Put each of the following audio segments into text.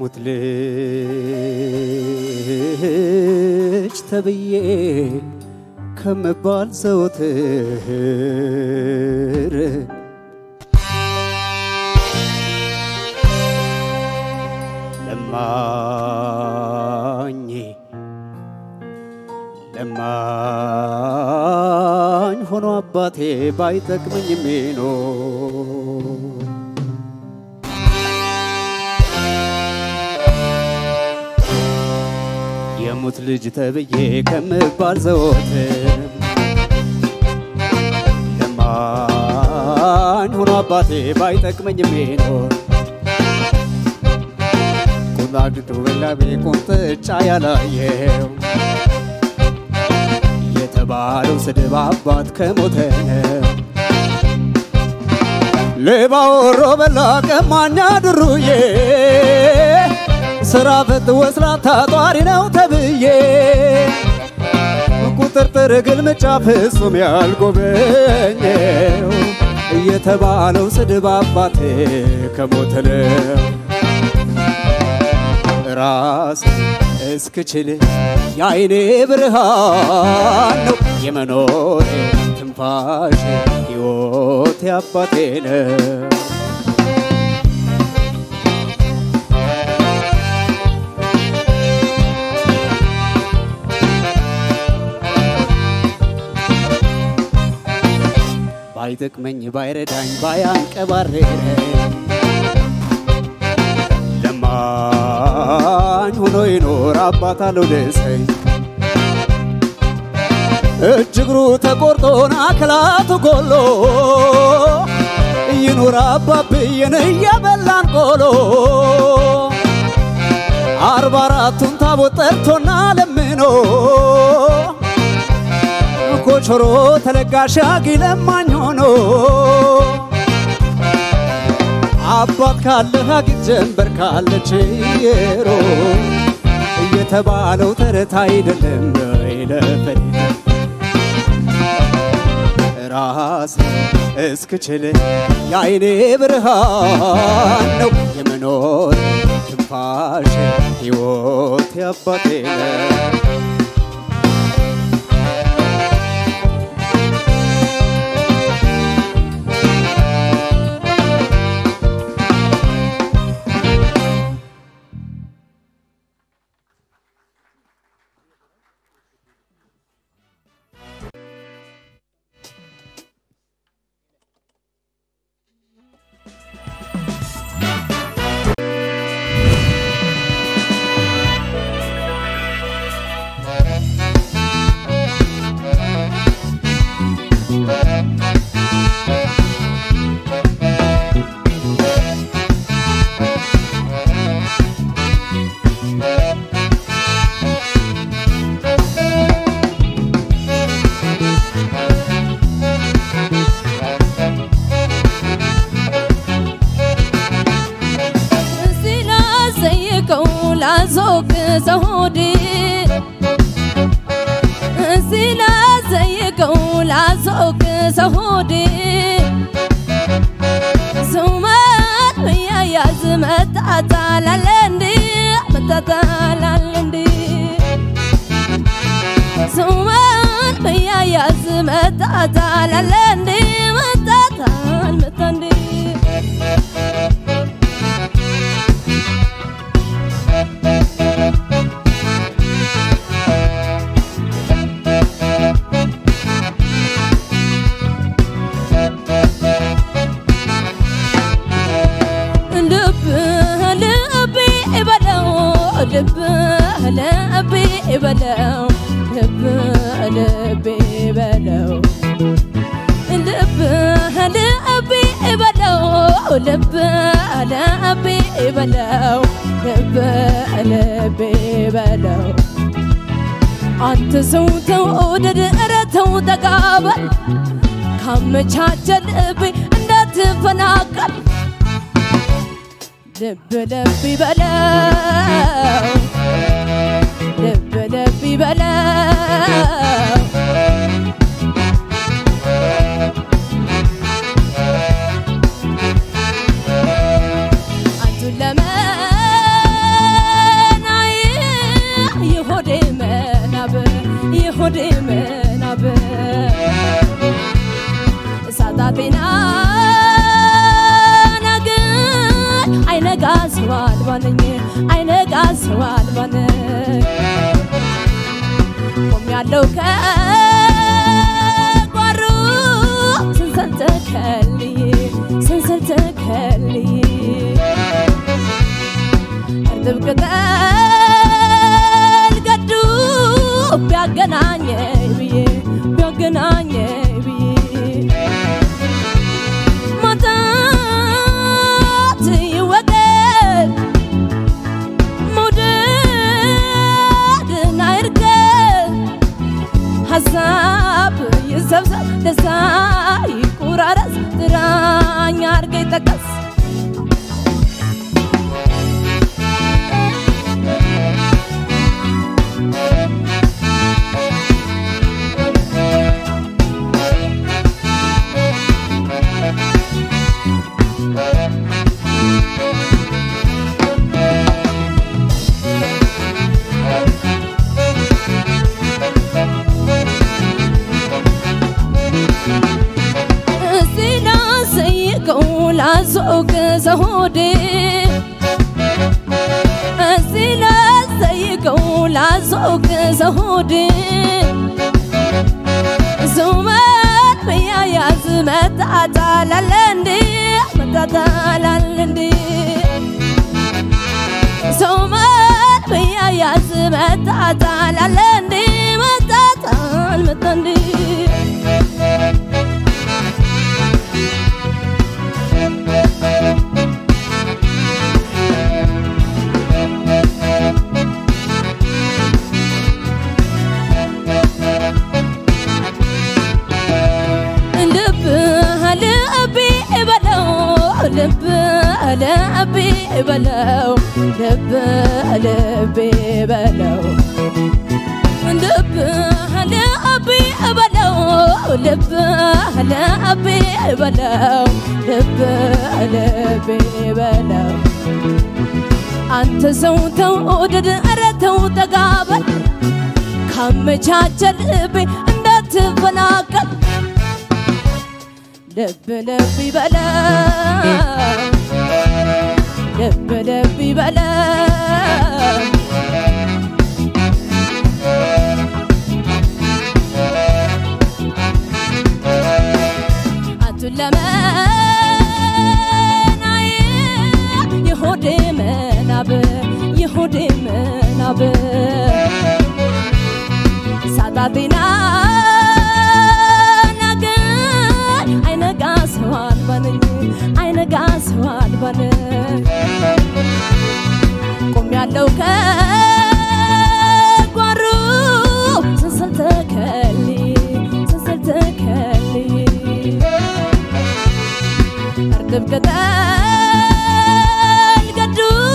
የሙት ልጅ ተብዬ ከምባል ዘውትር ለማኝ ለማኝ ሆኖ አባቴ ባይጠቅመኝ የሚኖር የሙት ልጅ ተብዬ ከምባል ዘወትር ለማኝ ሆኖ አባቴ ባይጠቅመኝ የሚኖር ቁላግቱ በላቤ ቁንጥጫ ያላየው የተባለው ስድብ አባት ከሞተ ነው። ሌባ ወሮ በላ ቀማኛ ድሩዬ ስራ ፈት ወስላታ ጧሪ ነው ተብዬ ቁጥርጥር ግልምጫ ፍጹም ያልጎበኘው እየተባለው ስድብ አባቴ ከሞተ ነው። ራስ እስክችል የአይኔ ብርሃን ነው የመኖር ትንፋሽ ሕይወት አባቴ ነው። ባይጠቅመኝ ባይረዳኝ ባያንቀባረረኝ ለማኝ ሆኖ ይኖር አባት አልወደሰኝ እጅ እግሩ ተቆርጦን አክላቱ ጎሎ ይኑር አባብዬን እየበላን ቆሎ አርባ አራቱን ታቦት ጠርቶና ለምኖ ኮቾሮ ተለጋሽ አጊ ለማኝ ሆኖ አባት ካለህ አጊት ጀንበር ካለች የሮ እየተባለው ተረት አይደለም ይለፈል ራስ እስክችል የአይኔ ብርሃን ነው የመኖር ትንፋሽ ሕይወት ያባቴ ነው። ሲላዘይቀው ላዞቅ ዘሆዴ ሲላዘይቀው ላዞቅ ዘሆዴ ሱመን መያያዝ መጣጣላለ እንዲ መጣጣላለ እንዲ ሱመን መያያዝ መጣጣላለ እንዲ መጣጣል መጣ እንዲ ልብ ልብ በለው ልብ ልብ በለው ልብ ልብ በለው ልብ ልብ በለው ልብ ልብ በለው ልብ ልብ በለው አንተ ሰው ተወደድ ኧረ ተው ተቃበል ካመቻቸ ልብ እንዳትፈናቀል ልብ ልብ ይበለው ልብ ልብ ይበለው አንቱን ለመ ሰው አልባ ነኝ ቆሜያለሁ ከጓሮ ሰንሰል ተከልዬ ሰንሰል ተከልዬ እርጥብ ቅጠል ገዱ ቢያገናኘኝ ብዬ ቢያገናኘኝ ብዬ ማጣት ይወገድ መውደድን አይርገድ ሀሳብ ይሰብሰብ ደስታ ይቁራረስ ጥራኝ አርገኝ ጠቀስ እስቲ ላስይቀው ላስወቅ ዘሆዴ እስቲ ላስይቀው ላስወቅ ዘሆዴ ዙመን መያያዝ መጣጣላለ እንዴ መጣጣላል እንዴ ዙመን መያያዝ መጣጣላለ እንዴ መጣጣል መጣ እንዴ ልብ ልቤ በለው ልብ ልቤ በለው ልብ ልቤ በለው ልብ ልቤ በለው ልብ ልቤ በለው ልብ ልቤ በለው አንተ ሰው ተውደድ ኧረ ተው ተጋበል ካመቻቸ ልቤ እንዳትፈናቀል ልብ ልብ ይበለው ልብ ልብ ይበለው አንቱን ለመናዬ የሆዴ መናብ የሆዴ መናብ ሳጣጤና ነገር አይነጋ ሰው አልባ ነኝ አይነጋ ሰው አልባ ነኝ ቆሜያለሁ ከጓሮ ሰንሰል ተከልዬ ሰንሰል ተከልዬ እርጥብ ቅጠል ገዱ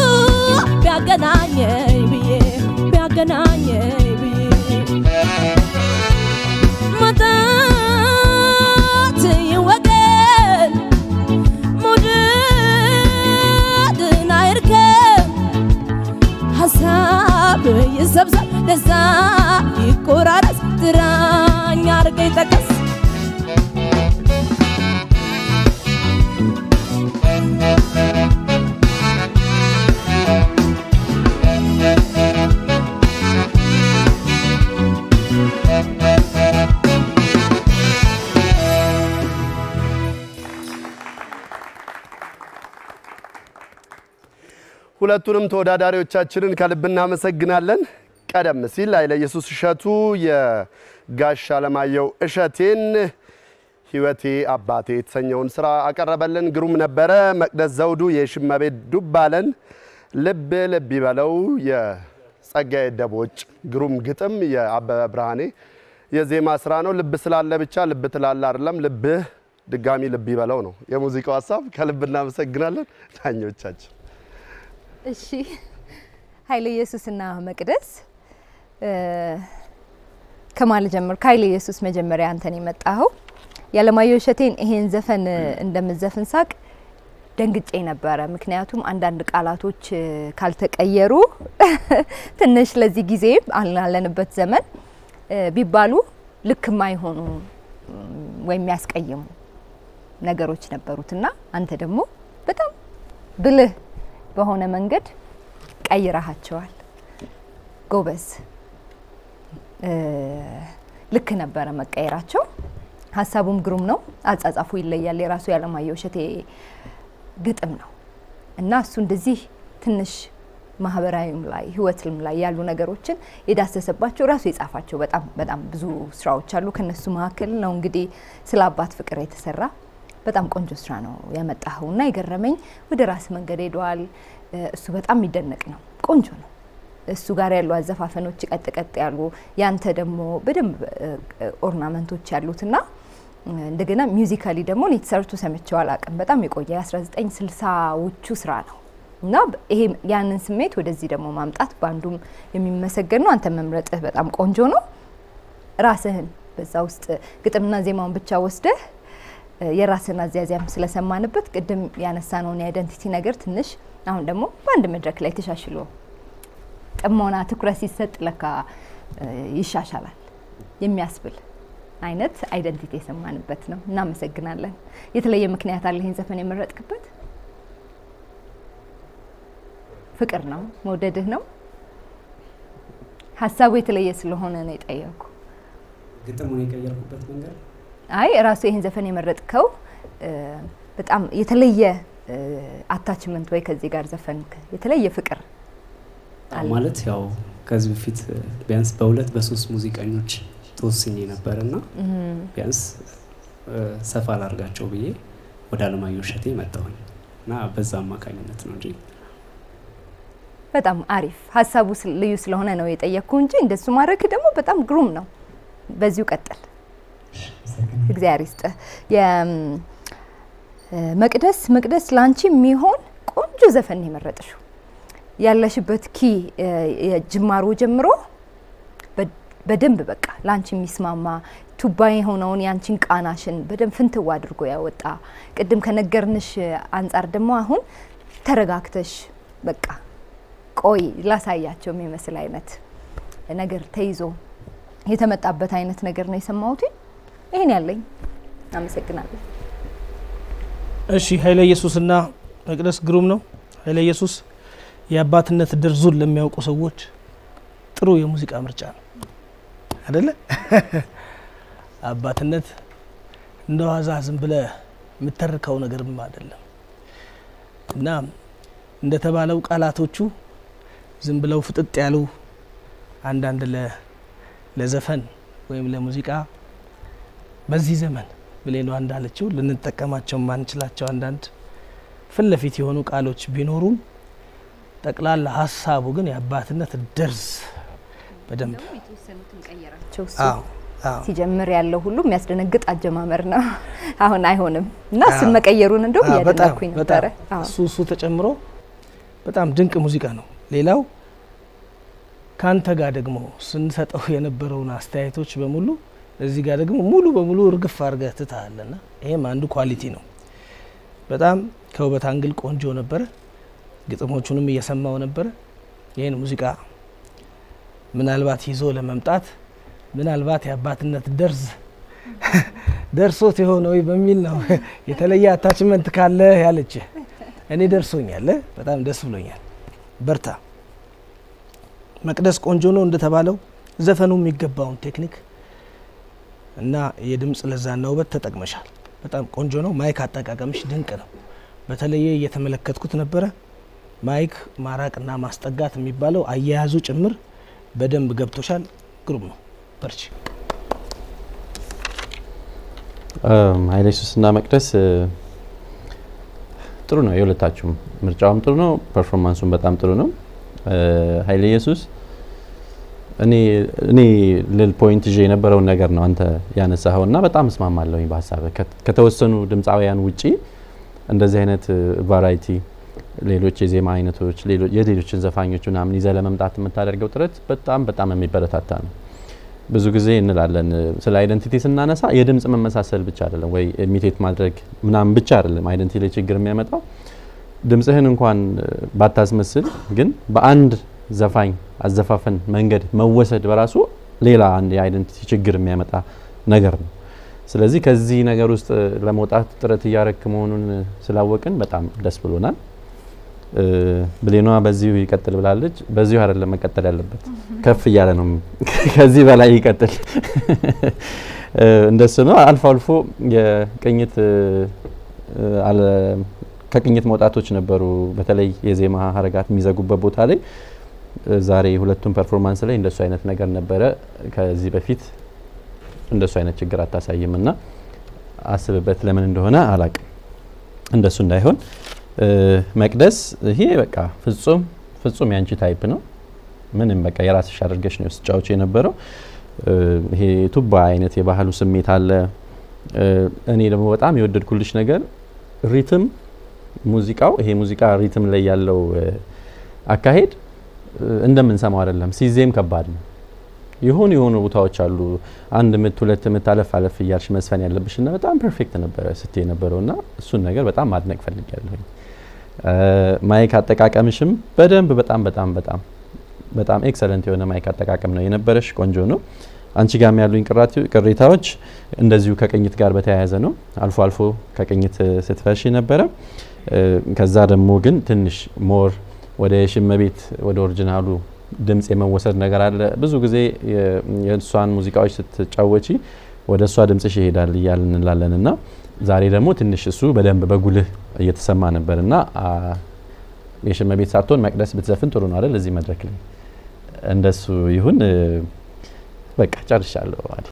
ቢያገናኘኝ ብዬ ቢያገናኘኝ ብዬ ማጣት ይወገድ መውደድን አይርከብ ሀሳብ ይሰብሰብ ደስታ ይቆራረስ ጥራኝ አርገኝ ጠቀስ ሁለቱንም ተወዳዳሪዎቻችንን ከልብ እናመሰግናለን። ቀደም ሲል ኃይለ ኢየሱስ እሸቱ የጋሽ አለማየሁ እሸቴን ሕይወቴ አባቴ የተሰኘውን ስራ አቀረበልን። ግሩም ነበረ። መቅደስ ዘውዱ የሽመቤት ዱባለን ልብ ልብ ይበለው የጸጋዬ ደቦጭ ግሩም ግጥም የአበበ ብርሃኔ የዜማ ስራ ነው። ልብ ስላለ ብቻ ልብ ትላለ አይደለም፣ ልብህ ድጋሚ ልብ ይበለው ነው የሙዚቃው ሀሳብ። ከልብ እናመሰግናለን ዳኞቻችን። እሺ ኃይለ ኢየሱስና መቅደስ ከማን ልጀምር? ከኃይለ ኢየሱስ መጀመሪያ አንተን የመጣኸው የአለማየሁ እሸቴን ይሄን ዘፈን እንደምዘፍን ሳቅ ደንግጬ ነበረ። ምክንያቱም አንዳንድ ቃላቶች ካልተቀየሩ ትንሽ ለዚህ ጊዜ አላለንበት ዘመን ቢባሉ ልክ የማይሆኑ ወይም የሚያስቀይሙ ነገሮች ነበሩትና አንተ ደግሞ በጣም ብልህ በሆነ መንገድ ቀይረሃቸዋል። ጎበዝ እ፣ ልክ ነበረ መቀየራቸው። ሀሳቡም ግሩም ነው። አጻጻፉ ይለያል። የራሱ የአለማየሁ እሸቴ ግጥም ነው እና እሱ እንደዚህ ትንሽ ማህበራዊም ላይ ህይወትም ላይ ያሉ ነገሮችን የዳሰሰባቸው ራሱ የጻፋቸው በጣም በጣም ብዙ ስራዎች አሉ። ከነሱ መካከል ነው እንግዲህ ስለ አባት ፍቅር የተሰራ በጣም ቆንጆ ስራ ነው ያመጣኸው እና የገረመኝ ወደ ራስ መንገድ ሄደዋል። እ፣ እሱ በጣም የሚደነቅ ነው። ቆንጆ ነው። እሱ ጋር ያሉ አዘፋፈኖች ቀጥ ቀጥ ያሉ ያንተ ደግሞ በደንብ እ፣ እ፣ ኦርናመንቶች ያሉትና እ፣ እንደገና ሚውዚካሊ ደግሞ እኔ ተሰርቶ ሰምቼው አላውቅም። በጣም የቆየ የ1960ዎቹ ስራ ነው እና በ- ይሄ ያንን ስሜት ወደዚህ ደግሞ ማምጣት በአንዱም የሚመሰገን ነው። አንተ መምረጥህ በጣም ቆንጆ ነው። ራስህን በዛ ውስጥ ግጥምና ዜማውን ብቻ ወስደህ እ፣ የራስህን አዝያዚያም ስለሰማንበት ቅድም ያነሳነውን የአይደንቲቲ ነገር ትንሽ አሁን ደግሞ በአንድ መድረክ ላይ ተሻሽሎ ጥሞና ትኩረት ሲሰጥ ለካ እ፣ ይሻሻላል የሚያስብል አይነት አይደንቲቲ የሰማንበት ነው። እናመሰግናለን። የተለየ ምክንያት አለ ይህን ዘፈን የመረጥክበት? ፍቅር ነው መውደድህ ነው? ሀሳቡ የተለየ ስለሆነ ነው የጠየኩ። ግጥሙን የቀየርኩበት መንገድ አይ ራሱ ይህን ዘፈን የመረጥከው እ፣ በጣም የተለየ አታችመንት ወይ ከዚህ ጋር ዘፈንክ የተለየ ፍቅር አለ? ማለት ያው ከዚህ በፊት ቢያንስ በሁለት በሶስት ሙዚቀኞች ተወስኜ ነበር እና ቢያንስ እ፣ ሰፋ ላርጋቸው ብዬ ወደ አለማየሁ እሸቴ መጣሁኝ እና በዛ አማካኝነት ነው እንጂ በጣም አሪፍ ሀሳቡ ስል- ልዩ ስለሆነ ነው የጠየቅኩ እንጂ እንደሱ ማድረግ ደግሞ በጣም ግሩም ነው። በዚሁ ቀጥል። እግዚአብሔር ይስጥህ። የ- እ፣ መቅደስ መቅደስ ላንቺ የሚሆን ቆንጆ ዘፈን ነው የመረጥሽው። ያለሽበት ኪ እ፣ የጅማሮ ጀምሮ በ- በደንብ በቃ ላንቺ የሚስማማ ቱባ የሆነውን ያንቺን ቃናሽን በደንብ ፍንትው አድርጎ ያወጣ ቅድም ከነገርንሽ አንጻር ደግሞ አሁን ተረጋግተሽ በቃ ቆይ ላሳያቸው የሚመስል አይነት ነገር ተይዞ የተመጣበት አይነት ነገር ነው የሰማሁት። ይህን ያለኝ አመሰግናለሁ። እሺ ኃይለ ኢየሱስና መቅደስ ግሩም ነው። ኃይለ ኢየሱስ የአባትነት ደርዙን ለሚያውቁ ሰዎች ጥሩ የሙዚቃ ምርጫ ነው አደለ? አባትነት እንደ ዋዛ ዝም ብለ የምተርከው ነገርም አይደለም እና እንደተባለው ቃላቶቹ ዝም ብለው ፍጥጥ ያሉ አንዳንድ ለ- ለዘፈን ወይም ለሙዚቃ በዚህ ዘመን ብሌሏ እንዳለችው ልንጠቀማቸው የማንችላቸው አንዳንድ ፊት ለፊት የሆኑ ቃሎች ቢኖሩም ጠቅላላ ሀሳቡ ግን የአባትነት ደርዝ በደንብ ቸው እሱ አዎ አዎ ሲጀምር ያለው ሁሉ የሚያስደነግጥ አጀማመር ነው። አሁን አይሆንም እና እሱን አዎ። መቀየሩን እንደውም አዎ፣ በጣም እያደነኩኝ ነበረ። በጣም አዎ። እሱ እሱ ተጨምሮ በጣም ድንቅ ሙዚቃ ነው። ሌላው ከአንተ ጋር ደግሞ ስንሰጠው የነበረውን አስተያየቶች በሙሉ እዚህ ጋር ደግሞ ሙሉ በሙሉ እርግፍ አድርገህ ትተሃልና ይሄም አንዱ ኳሊቲ ነው። በጣም ከውበት አንግል ቆንጆ ነበረ። ግጥሞቹንም እየሰማው ነበረ። ይህን ሙዚቃ ምናልባት ይዞ ለመምጣት ምናልባት የአባትነት ደርዝ ደርሶት የሆነ ወይ በሚል ነው የተለየ አታችመንት ካለ ያለች እኔ ደርሶኛል። በጣም ደስ ብሎኛል። በርታ። መቅደስ ቆንጆ ነው እንደተባለው ዘፈኑ የሚገባውን ቴክኒክ እና የድምፅ ለዛና ውበት ተጠቅመሻል። በጣም ቆንጆ ነው። ማይክ አጠቃቀምሽ ድንቅ ነው። በተለየ እየተመለከትኩት ነበረ። ማይክ ማራቅና ማስጠጋት የሚባለው አያያዙ ጭምር በደንብ ገብቶሻል። ግሩም ነው። በርቺ። ኃይለ ኢየሱስና መቅደስ እ፣ ጥሩ ነው። የሁለታችሁም ምርጫውም ጥሩ ነው። ፐርፎርማንሱም በጣም ጥሩ ነው። እ፣ ኃይለ ኢየሱስ እኔ እኔ ልል ፖይንት ይዤ የነበረውን ነገር ነው አንተ ያነሳኸው እና በጣም እስማማለሁኝ በሀሳብ ከተወሰኑ ድምፃውያን ውጪ እንደዚህ አይነት ቫራይቲ ሌሎች የዜማ አይነቶች ሌሎ- የሌሎችን ዘፋኞች ምናምን ይዘህ ለመምጣት የምታደርገው ጥረት በጣም በጣም የሚበረታታ ነው። ብዙ ጊዜ እንላለን እ፣ ስለ አይደንቲቲ ስናነሳ የድምፅ መመሳሰል ብቻ አይደለም ወይ ኢሚቴት ማድረግ ምናምን ብቻ አይደለም አይደንቲቲ ላይ ችግር የሚያመጣው ድምፅህን እንኳን እ፣ ባታስመስል ግን በአንድ ዘፋኝ አዘፋፈን መንገድ መወሰድ በራሱ ሌላ አንድ የአይደንቲቲ ችግር የሚያመጣ ነገር ነው። ስለዚህ ከዚህ ነገር ውስጥ እ፣ ለመውጣት ጥረት እያረክ መሆኑን እ፣ ስላወቅን በጣም ደስ ብሎናል። እ፣ ብሌኗ በዚሁ ይቀጥል ብላለች። በዚሁ አይደለም መቀጠል ያለበት፣ ከፍ እያለ ነው። ከዚህ በላይ ይቀጥል። እ፣ እንደሱ ነው። አልፎ አልፎ የቅኝት እ፣ አለ ከቅኝት መውጣቶች ነበሩ። በተለይ የዜማ ሀረጋት የሚዘጉበት ቦታ ላይ እ፣ ዛሬ ሁለቱም ፐርፎርማንስ ላይ እንደሱ አይነት ነገር ነበረ። ከዚህ በፊት እንደሱ አይነት ችግር አታሳይም እና አስብበት ለምን እንደሆነ አላቅም። እንደሱ እንዳይሆን እ፣ መቅደስ ይሄ በቃ ፍጹም ፍጹም ያንቺ ታይፕ ነው። ምንም በቃ የራስሽ አድርገሽ ነው ስጫዎች የነበረው። እ፣ ይሄ ቱባ አይነት የባህሉ ስሜት አለ። እ፣ እኔ ደግሞ በጣም የወደድኩልሽ ነገር ሪትም ሙዚቃው ይሄ ሙዚቃ ሪትም ላይ ያለው እ፣ አካሄድ እ፣ እንደምንሰማው አይደለም። ሲዜም ከባድ ነው። የሆኑ የሆኑ ቦታዎች አሉ አንድ ምት ሁለት ምት አለፍ አለፍ እያልሽ መስፈን ያለብሽ እና በጣም ፐርፌክት ነበረ ስትይ የነበረው እና እሱን ነገር በጣም ማድነቅ ፈልጊያለሁኝ። እ፣ ማይክ አጠቃቀምሽም በደንብ በጣም በጣም በጣም በጣም ኤክሰለንት የሆነ ማይክ አጠቃቀም ነው የነበረሽ። ቆንጆ ነው። አንቺ ጋም ያሉኝ ቅራቲ- ቅሬታዎች እንደዚሁ ከቅኝት ጋር በተያያዘ ነው። አልፎ አልፎ ከቅኝት እ፣ ስትፈሺ ነበረ። እ፣ ከዛ ደግሞ ግን ትንሽ ሞር ወደ የሽመቤት ወደ ኦሪጂናሉ ድምጽ የመወሰድ ነገር አለ። ብዙ ጊዜ የ- የእሷን ሙዚቃዎች ስትጫወቺ ወደ እሷ ድምጽሽ ይሄዳል እያልን እንላለን እና ዛሬ ደግሞ ትንሽ እሱ በደንብ በጉልህ እየተሰማ ነበር እና አ፣ የሽመቤት ሳትሆን መቅደስ ብትዘፍን ጥሩ ነው አይደል? እዚህ መድረክ ላይ እንደሱ ይሁን። እ፣ በቃ ጨርሻለሁ። አዲ